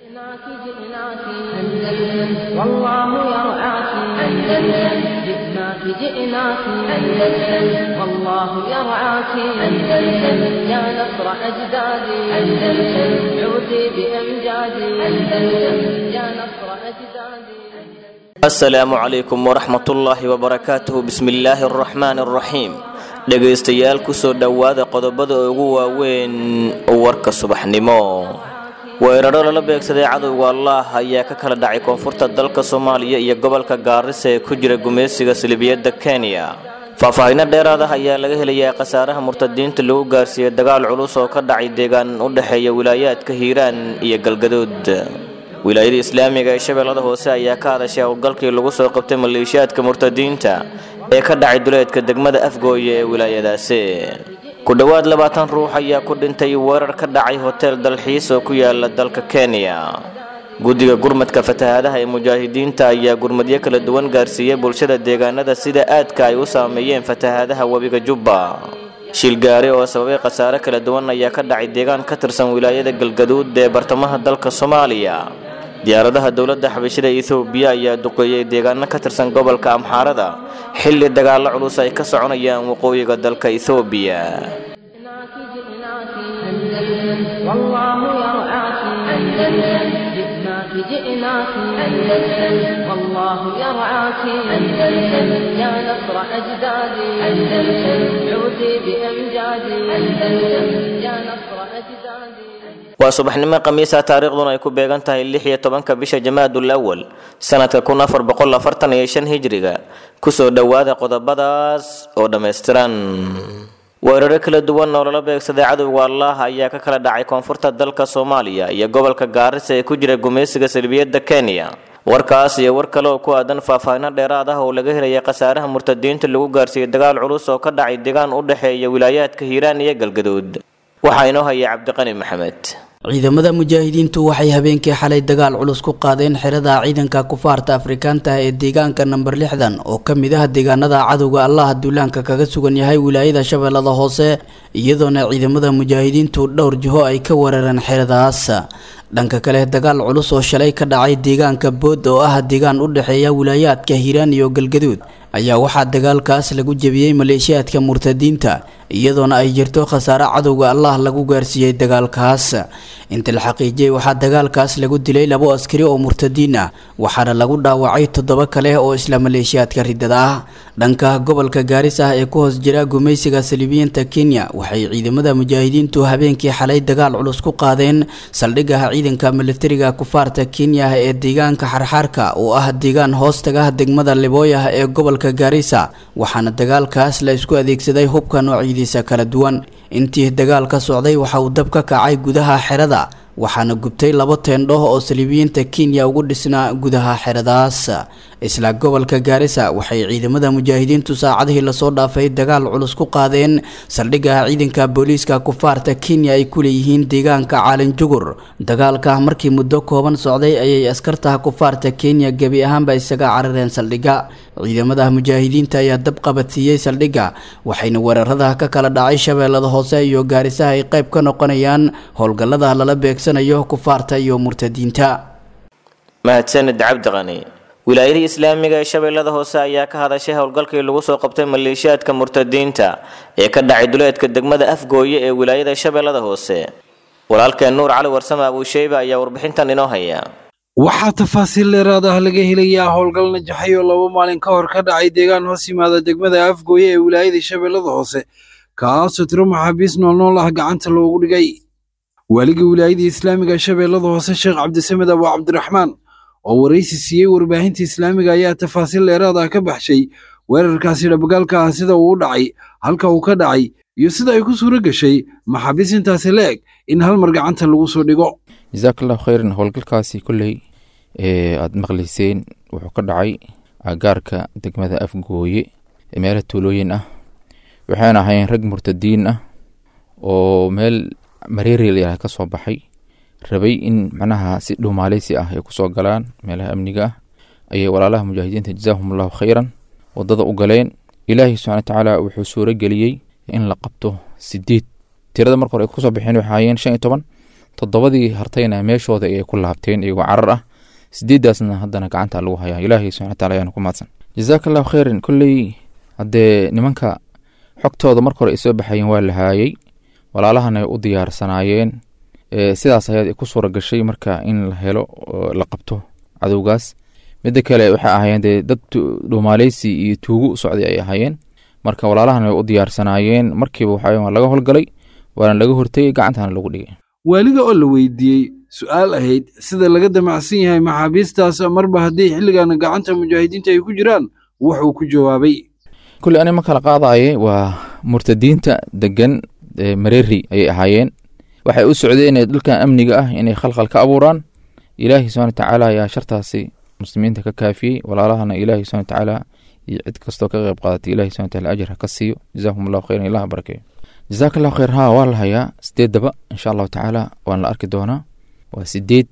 جئناك جئناك أندلس والله يرعاك أندلس جئناك جئناك أندلس والله يرعاك أندلس يا نصر أجدادي أندلس عودي بأمجادي أندلس يا نصر أجدادي asalaamu calaykum waraxmatullaahi wabarakaatuhu bismillaahi araxmaani araxiim dhegaystayaal kusoo dhowaada qodobada ugu waaweyn warka subaxnimo weeraro lala beegsaday cadowga allaah ayaa ka kala dhacay koonfurta dalka soomaaliya iyo gobolka gaarisa ee ku jira gumaysiga salibiyadda kenya faahfaahinno dheeraad ah ayaa laga helayaa khasaaraha murtadiinta lagu gaarsiiyey dagaal culus oo ka dhacay deegaan u dhexeeya wilaayaadka hiiraan iyo galgaduud wilaayada islaamiga ee shabeellada hoose ayaa ka hadashay howlgalkii lagu soo qabtay maleeshiyaadka murtadiinta ee ka dhacay duleedka degmada afgooye ee wilaayadaasi ku dhowaad labaatan ruux ayaa ku dhintay weerar ka dhacay hotel dalxiis oo ku yaala dalka kenya guddiga gurmadka fatahaadaha ee mujaahidiinta ayaa gurmadyo kala duwan gaarsiiyey bulshada deegaanada sida aadka ay u saameeyeen fatahaadaha webiga jubba shilgaari oo sababay khasaare kala duwan ayaa ka dhacay deegaan ka tirsan wilaayada galgaduud ee bartamaha dalka soomaaliya diyaaradaha dowladda xabashida ethoobiya ayaa duqeeyey deegaano ka tirsan gobolka amxaarada xilli dagaallo culus ay ka soconayaan waqooyiga dalka ethoobiya جئناك جئناك أندلس والله يرعاك أندلس جئناك جئناك أندلس والله يرعاك أندلس يا نصر أجدادي أندلس عودي بأمجادي أندلس يا نصر أجدادي waa subaxnimo khamiisa taariikhduna ay ku beegan tahay lix iyo tobanka bisha jamaadul awal sanadka kun afar boqol afartan iyo shan hijriga kusoo dhowaada qodobadaas oo dhammaystiran weeraro kala duwan oo lala beegsaday cadowga allaah ayaa ka kala dhacay koonfurta dalka soomaaliya iyo gobolka gaarisa ee ku jira gumaysiga salbiyadda kenya warkaas iyo war kale oo ku aadan faahfaahinno dheeraad ah oo laga helaya khasaaraha murtadiinta lagu gaarsiiyey dagaal culus oo ka dhacay deegaan u dhexeeya wilaayaadka hiiraan iyo galgaduud waxaa inoo haya cabdiqani maxamed ciidamada mujaahidiintu waxay habeenkii xalay dagaal culus ku qaadeen xerada ciidanka kufaarta afrikaanta ee deegaanka namber lixdan oo ka mid ah deegaanada cadowga allaha duulaanka kaga sugan yahay wilaayada shabeellada hoose iyadoona ciidamada mujaahidiintu dhowr jiho ay ka weerareen xeradaas dhanka kale dagaal culus oo shalay ka dhacay deegaanka bood oo ah deegaan u dhexeeya wilaayaadka hiiraan iyo galgaduud ayaa waxaa dagaalkaas lagu jebiyey maleeshiyaadka murtadiinta iyadoona ay jirto khasaare cadowga allah lagu gaarsiiyey dagaalkaas inta la xaqiijiyey waxaa dagaalkaas lagu dilay labo askari oo murtadiin ah waxaana lagu dhaawacay toddoba kale oo isla maleeshiyaadka ridada ah dhanka gobolka gaaris ah ee ku hoos jira gumaysiga saliibiyiinta kenya waxay ciidamada mujaahidiintu habeenkii xalay dagaal culus ku qaadeen saldhigaha ciidanka militariga kufaarta kenya ee deegaanka xarxaarka oo ah deegaan hoostaga degmada libooyah ee gobolka gaarisa waxaana dagaalkaas la isku adeegsaday hubka noocyadiisa kala duwan intii dagaal ka socday waxa uu dab ka kacay gudaha xerada waxaana gubtay labo teendho oo saliibiyiinta kenya ugu dhisnaa gudaha xeradaas isla gobolka gaarisa waxay ciidamada mujaahidiintu saacadihii lasoo dhaafay dagaal culus ku qaadeen saldhigaha ciidanka booliiska kufaarta kenya ay ku leeyihiin deegaanka caalin jugur dagaalka markii muddo kooban socday ayay askartaha kufaarta kenya gebi ahaanba isaga carareen saldhigga ciidamada mujaahidiinta ayaa dab qabadsiiyey saldhigga waxayna weerarada ka kala dhacay shabeellada hoose iyo gaarisaha ay qayb ka noqonayaan howlgallada lala beegsanayo kufaarta iyo murtadiinta mahadsanid cabdiqani wilaayadii islaamiga ee shabeellada hoose ayaa ka hadashay howlgalkii lagu soo qabtay maleeshiyaadka murtadiinta ee ka dhacay duleedka degmada afgooye ee wilaayada shabeellada hoose walaalkeen nuur cali warsame abuusheyba ayaa warbixintan inoo haya waxaa tafaasiil dheeraad ah laga helayaa howlgal najaxay oo laba maalin ka hor ka dhacay deegaan hoos yimaada degmada afgooye ee wilaayada shabeellada hoose kaasoo tiro maxaabiis noolnool ah gacanta loogu dhigay waaligii wilaayadii islaamiga shabeellada hoose sheekh cabdisamed abu cabdiraxmaan oo waraysi siiyey warbaahinta islaamiga ayaa tafaasiil dheeraad ah ka baxshay weerarkaasi dhabagaalka ah sida uu u dhacay halka uu ka dhacay iyo sida ay ku suuro gashay maxaabiis intaasi la eg in hal mar gacanta lagu soo dhigo jasaakallahu khayran howlgalkaasi kolley ee aada maqlayseen wuxuu ka dhacay agaarka degmada afgooye ee meelaha tuulooyin ah waxayna ahayn rag murtadiin ah oo meel mareerial ka soo baxay rabay in macnaha si dhuumaaleysi ah ay kusoo galaan meelaha amniga ah ayay walaalaha mujaahidiinta jazaahum allahu khayran wadada u galeen ilaahay subxana watacaala wuxuu suuro geliyey in la qabto sideed tirada marka hore ay kusoo baxeen waxay ahaayeen shan iyo toban toddobadii hartayna meeshooda ayay ku laabteen iyagoo carar ah sideeddaasna haddana gacanta lagu hayaa ilaahay subxana wataala ayaana ku mahadsan jazaaka allahu khayran kolley haddee nimanka xogtooda marka hore ay soo baxayeen waa la haayey walaalahana ay u diyaarsanaayeen sidaas ayaad ku suura gashay marka in la helo la qabto cadowgaas midda kale waxay ahaayeen dee dad dhuumaaleysi iyo tuugo u socday ay ahaayeen marka walaalahana way u diyaarsanaayeen markiiba waxa waa laga howlgalay waana laga hortegey gacantana lagu dhigay waaliga oo la weydiiyey su-aal ahayd sida laga damacsan yahay maxaabiistaas marba haddii xilligan gacanta mujaahidiinta ay ku jiraan wuxuu ku jawaabay kulley ani ma kala qaadaye waa murtadiinta degan mareeri ayay ahaayeen waxay u socdeen dhulkan amniga ah inay khalkhal ka abuuraan ilaahi subxana watacaala ayaa shartaasi muslimiinta ka kaafiyey walaalahana ilaahi subxana watacaala iyo cid kastoo ka qayb qaadatay ilahi subxana wataala ajar ha ka siiyo jazaakum allahu khayran ilaha barakeeyo jazaaka allahu khayr haa waa la hayaa sideeddaba insha allahu tacaala waan la arki doonaa waa sideed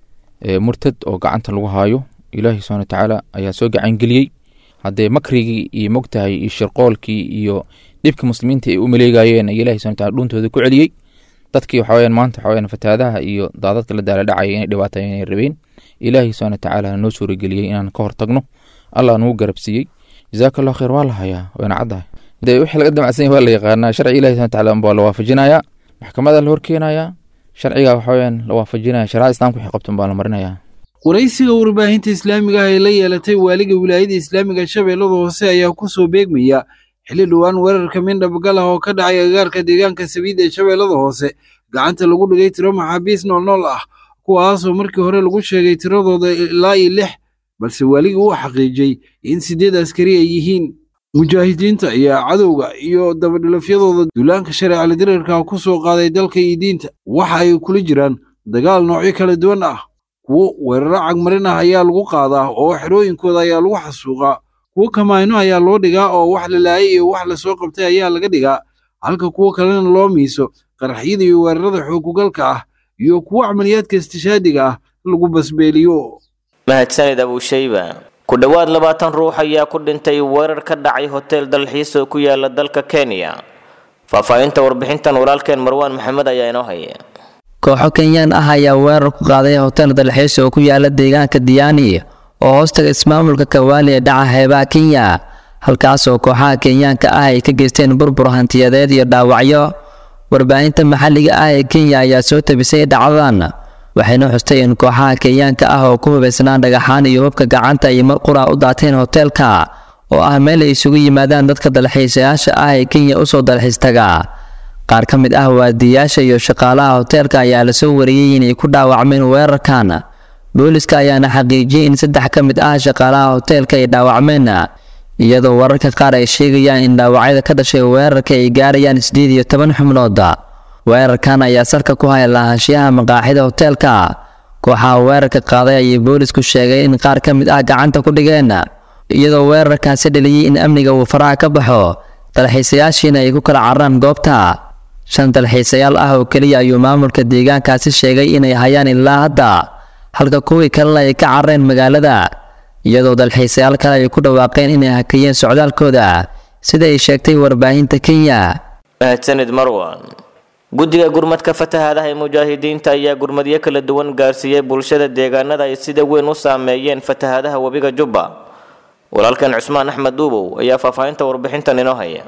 murtad oo gacanta lagu haayo ilaahi subxana watacaala ayaa soo gacangeliyey haddee makrigii iyo mogtahay iyo shirqoolkii iyo dhibka muslimiinta ay u maleegayeen ayaa ilahi subxana wataala dhuuntooda ku celiyey dadkii waxa weyaan maanta waxa weyaan fataadaha iyo daadadka la daala dhacaya inay dhibaataya inay rabeen ilaahi subxana watacaala noo suurageliyey inaan ka hortagno allah nagu garabsiiyey jazaaka allahu khayr waa la hayaa wayna caddahay dee wixii laga damacsan waa la yaqaanaa sharci ilahi subxana wataala baa la waafajinayaa maxkamada la horkeenayaa sharciga waxa weyaan la waafajinaya sharicada islamka wixii qabtan baa la marinayaa waraysiga warbaahinta islaamiga ah ee la yeelatay waaliga wilaayada islaamiga shabeellada hoose ayaa ku soo beegmaya xilli dhowaan weerarka mindhabgal ah oo ka dhacay agagaarka deegaanka sabiid ee shabeellada hoose gacanta lagu dhigay tiro maxaabiis noolnool ah kuwaasoo markii hore lagu sheegay tiradooda ilaa iyo lix balse waaligii uu xaqiijiyey in siddeed askari ay yihiin mujaahidiinta ayaa cadowga iyo dabadhilafyadooda duulaanka shareecala dirarka ku soo qaaday dalka iyo diinta waxa ay kula jiraan dagaal noocyo kala duwan ah kuwo weeraro cagmarin ah ayaa lagu qaadaa oo xerooyinkooda ayaa lagu xasuuqaa kuwo kamaayno ayaa loo dhigaa oo wax la laayay iyo wax lasoo qabtay ayaa laga dhigaa halka kuwo kalena loo miiso qaraxyada iyo weerarada xoogugalka ah iyo kuwo camaliyaadka istishaadiga ah lagu basbeeliyo mahadsanid abuushayba ku dhowaad labaatan ruux ayaa ku dhintay weerar ka dhacay hotel dalxiis oo ku yaala dalka kenya faahfaahinta warbixintan walaalkeen marwaan maxamed ayaa inoo haya kooxo kenyaan ah ayaa weerar ku qaaday hotel dalxiis oo ku yaala deegaanka diyaani oo hoostaga ismaamulka kawaali ee dhaca heebaha kenya halkaasoo kooxaha kenyaanka ah ay ka geysteen burbur hantiyadeed iyo dhaawacyo warbaahinta maxalliga ah ee kenya ayaa soo tabisay dhacdadan waxayna xustay in kooxaha kenyaanka ah oo ku hubaysnaan dhagaxaan iyo hubka gacanta ay mar qura u daateen hoteelka oo ah meel ay isugu yimaadaan dadka dalxiisayaasha ah ee kenya usoo dalxiis taga qaar ka mid ah waadiyayaasha iyo shaqaalaha hoteelka ayaa lasoo wariyey inay ku dhaawacmeen weerarkan booliska ayaana xaqiijiyey in saddex ka mid ah shaqaalaha hoteelka ay dhaawacmeen iyadoo wararka qaar ay sheegayaan in dhaawacyada ka dhashay weerarka ay gaarayaan siddeed iyo toban xubnood weerarkan ayaa salka ku haya lahaanshiyaha maqaaxida hoteelka kooxaha weerarka qaaday ayay boolisku sheegay in qaar ka mid ah gacanta ku dhigeen iyadoo weerarkaasi dhaliyey in amniga uu faraha ka baxo dalxiisayaashiina ay ku kala cararaan goobta shan dalxiisayaal ah oo keliya ayuu maamulka deegaankaasi sheegay inay hayaan ilaa hadda halka kuwii kalena ay ka carareen magaalada iyadoo dalxiisayaal kale ay ku dhawaaqeen inay hakiyeen socdaalkooda sida ay sheegtay warbaahinta kenya mahadsanid marwan guddiga gurmadka fatahaadaha ee mujaahidiinta ayaa gurmadyo kala duwan gaarsiiyey bulshada deegaanada ay sida weyn u saameeyeen fatahaadaha webiga jubba walaalkan cusmaan axmed duubow ayaa faahfaahinta warbixintan inoo haya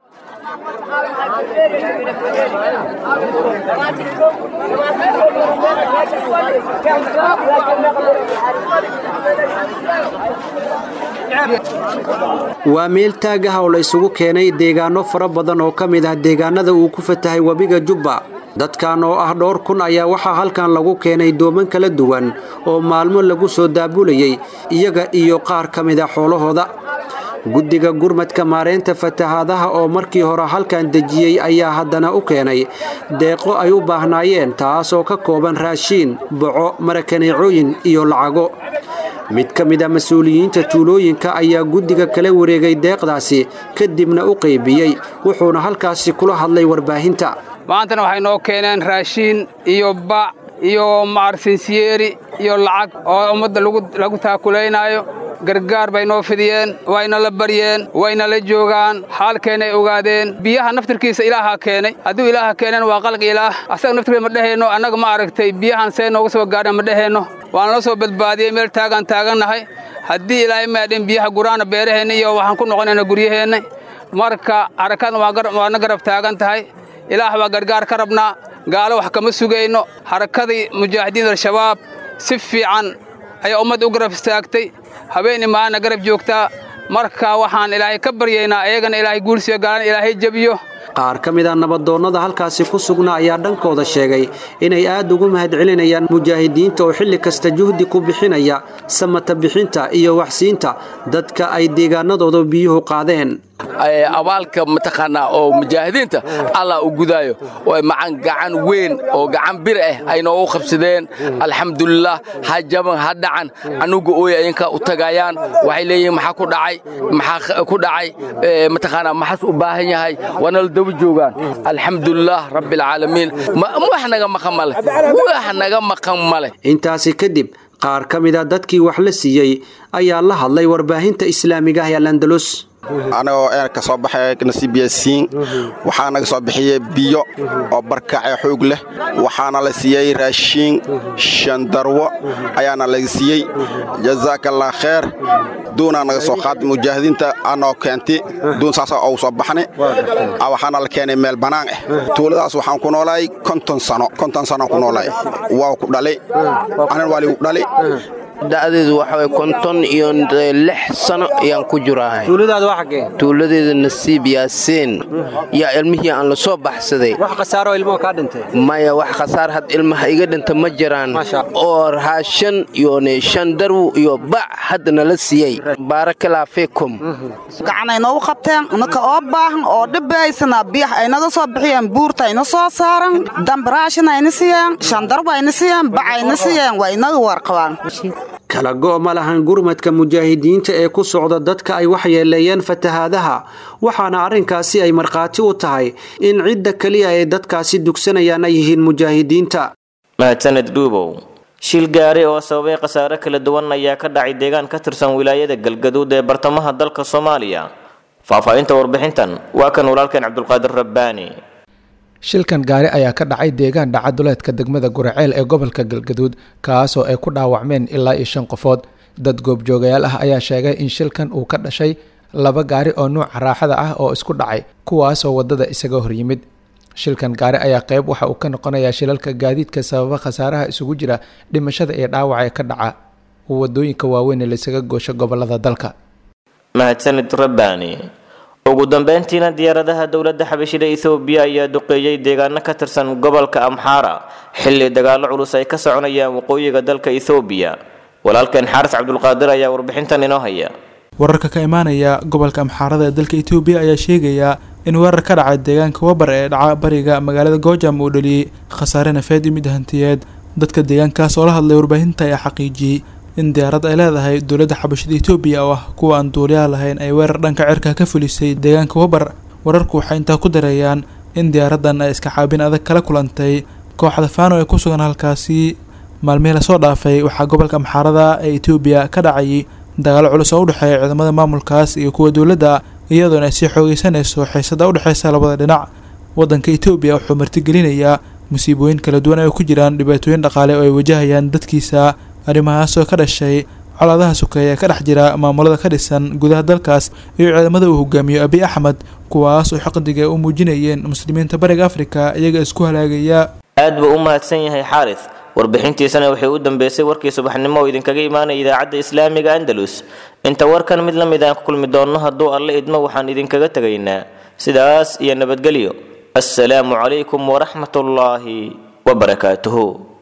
waa meel taag ah oo la isugu keenay deegaano fara badan oo ka mid ah deegaanada uu ku fatahay webiga jubba dadkan oo ah dhowr kun ayaa waxaa halkan lagu keenay dooman kala duwan oo maalmo lagu soo daabulayey iyaga iyo qaar ka mid a xoolahooda guddiga gurmadka maareynta fatahaadaha oo markii hore halkan dejiyey ayaa haddana u keenay deeqo ay u baahnaayeen taasoo ka kooban raashiin boco marakaneecooyin iyo lacago mid ka mid a mas-uuliyiinta tuulooyinka ayaa guddiga kala wareegay deeqdaasi kadibna u qaybiyey wuxuuna halkaasi kula hadlay warbaahinta maantana waxay noo keeneen raashiin iyo bac iyo macarsinsiyeeri iyo lacag oo ummadda lagu taakulaynaayo gargaar bay noo fidiyeen wayna la baryeen wayna la joogaan xaalkeennay ogaadeen biyaha naftirkiisa ilaaha keenay hadduu ilaaha keeneen waa qalqi ilaah asaga naftirkiisa ma dheheenno annaga ma aragtay biyahan see nooga soo gaadhan ma dheheenno waan la soo badbaadiyey meel taagaan taagannahay haddii ilaahay maadhin biyaha guraana beeraheenna iyo waxaan ku noqonayna guryaheenna marka xarakaadna waana garab taagan tahay ilaah baa gargaar ka rabnaa gaalo wax kama sugayno xarakadii mujaahidiin al-shabaab si fiican ayaa ummadda u garab istaagtay habeen imaana garab joogtaa marka waxaan ilaahay ka baryaynaa ayagana ilaahay guulsiyo gaalana ilaahay jebiyo qaar ka mid a nabadoonnada halkaasi ku sugnaa ayaa dhankooda sheegay inay aad ugu mahadcelinayaan mujaahidiinta oo xilli kasta juhdi ku bixinaya samata bixinta iyo waxsiinta dadka ay deegaanadooda biyuhu qaadeen abaalka mataqaanaa oo mujaahidiinta allah u gudaayo oo macan gacan weyn oo gacan bir ah ay noogu qabsadeen alxamdulilah ha jaban ha dhacan anuga ooy ayinka u tagayaan waxay leeyihiin maxaa ku dhacay maxaa ku dhacay mataqaanaa maxaas u baahan yahay waana la daba joogaan alxamdulilah rabbilcaalamiin wax naga maqan male wax naga maqan male intaasi kadib qaar ka mid a dadkii wax la siiyey ayaa la hadlay warbaahinta islaamiga ah ee landalus anagoo een ka soo baxay nasiib yaasiin waxaa naga soo bixiyey biyo oo barkacee xoog leh waxaana la siiyey raashiin shandarwo ayaana laga siiyey jazaakallah kheer duunaa naga soo qaaday mujaahidiinta anoo keenti duun saasa ou soo baxnay waxaana la keenay meel bannaan ah tuuladaas waxaan ku noolaay konton sano konton sanoaan ku noolaay waa ku dhalay anan waa ligu dhalay da'deedu waxa way konton iyo lix sano ayaan ku jirahay tuuladaada waa xaggee tuuladeeda nasiib yaasiin yaa ilmihii aan la soo baxsaday wax khasaaroo ilmuhu kaa dhintay maya wax khasaar had ilmaha iga dhinta ma jiraan oo raashan iyo shan darw iyo bac hadda nala siiyey baarakalaa fiikum gacanay noogu qabteen naka oo baahan oo dhibaysana biyax ay naga soo bixiyeen buurta ayna soo saaran dambaraashin ayna siiyeen shandarw ayna siiyeen bac ayna siiyeen waa inaga warqabaan kala go' ma lahan gurmadka mujaahidiinta ee ku socda dadka ay waxyeeleeyeen fatahaadaha waxaana arrinkaasi ay markhaati u tahay in cidda keliya ee dadkaasi dugsanayaan ay yihiin mujaahidiinta mahadsaned dhuubow shil gaari oo sababay khasaare kala duwan ayaa ka dhacay deegaan ka tirsan wilaayada galgaduud ee bartamaha dalka soomaaliya faahfaahinta warbixintan waa kan walaalkeen cabdulqaadir rabbaani shilkan gaari ayaa ka dhacay deegaan dhacaduleedka degmada guraceel ee gobolka galgaduud kaasoo ay ku dhaawacmeen ilaa iyo shan qofood dad goobjoogayaal ah ayaa sheegay in shilkan uu ka dhashay laba gaari oo nuuca raaxada ah oo isku dhacay kuwaasoo wadada isaga horyimid shilkan gaari ayaa qeyb waxa uu ka noqonayaa shilalka gaadiidka sababa khasaaraha isugu jira dhimashada iyo dhaawaca ee ka dhaca wadooyinka waaweyn ee laysaga goosho gobolada dalka mahadsanid rabbaani ugu dambeyntiina diyaaradaha dowladda xabashida ethoobiya ayaa duqeeyey deegaano ka tirsan gobolka amxaara xilli dagaallo culus ay ka soconayaan waqooyiga dalka ethoobiya walaalkeen xaaris cabdulqaadir ayaa warbixintan inoo haya wararka ka imaanaya gobolka amxaarada ee dalka etoobiya ayaa sheegaya in weerar ka dhacay deegaanka wabar ee dhaca bariga magaalada goojam uu dhaliyey khasaare nafeed iyo mid hantiyeed dadka deegaankaas oo la hadlay warbaahinta ayaa xaqiijiyey in diyaarad ay leedahay dowladda xabashada etoobiya oo ah kuwa aan duuliyaha lahayn ay weerar dhanka cirka ka fulisay deegaanka wabar wararku waxay intaa ku dareeyaan in diyaaraddan ay iska caabin adag kala kulantay kooxda faano ee ku sugan halkaasi maalmihii lasoo dhaafay waxaa gobolka amxaarada ee etoobiya ka dhacayay dagaalo culus oo u dhexeeya ciidamada maamulkaas iyo kuwa dowladda iyadoona ay sii xoogeysanayso xiisada u dhexeysa labada dhinac waddanka etoobiya wuxuu martigelinayaa musiibooyin kala duwan ay ku jiraan dhibaatooyin dhaqaale oo ay wajahayaan dadkiisa arrimahaas oo ka dhashay colaadaha sokeeye ee ka dhex jira maamulada ka dhisan gudaha dalkaas iyo ciidamada uu hogaamiyo abiy axmed kuwaas oo xaqdiga u muujinayeen muslimiinta bariga afrika iyaga isku halaagaya aad buu u mahadsan yahay xaaris warbixintiisana waxay u dambeysay warkii subaxnimo oo idinkaga imaanaya idaacadda islaamiga andalus inta warkan mid la mid aan ku kulmi doonno hadduu alle idmo waxaan idinkaga tegaynaa sidaas iyo nabadgelyo assalaamu calaykum waraxmatullaahi wabarakaatuhu